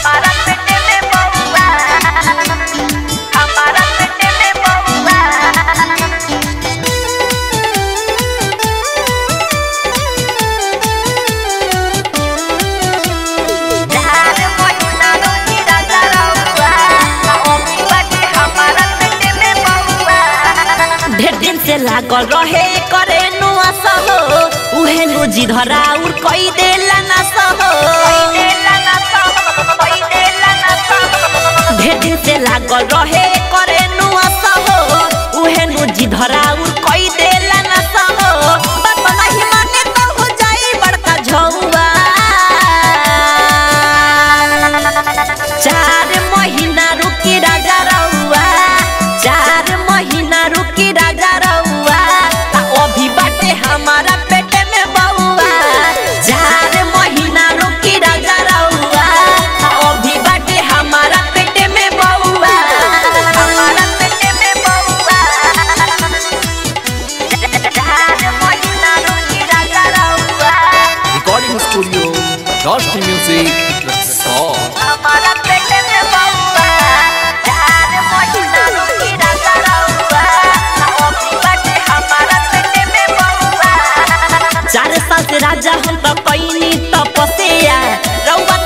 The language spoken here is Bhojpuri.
हमारा पेटे में बउआ हमारा पेटे में बउआ चार महीना रोही राजा रउआ अभी बाटे हमारा पेटे में बउआ ढेर दिन से लागल रहे करे नुआ सहो उहे नु जिधरा उर कई देला ना सहो ढेर दिन से लागल रहे करे नुआ सहो उहे नु जिधरा उर कई देला ना सहो बात नहीं माने तो हो जाई बड़का झौवा चार महीना रुकी राजा रउआ चार महीना रुकी राजा रउआ आ अभी बाटे हमारा पेटे में बउआ चार महीना रुकी राजा रउआ आ अभी बाटे हमारा पेटे में बउआ हमारा पेटे में बउआ चार महीना रोही राजा रउआ Recording Studio, Rusty Music, Song. हमारा पेटे में बउआ चार महीना रोही राजा रउआ अभी बाटे हमारा पेटे में बउआ चार साल से राजा हम तो कैनी तपस्या रउआ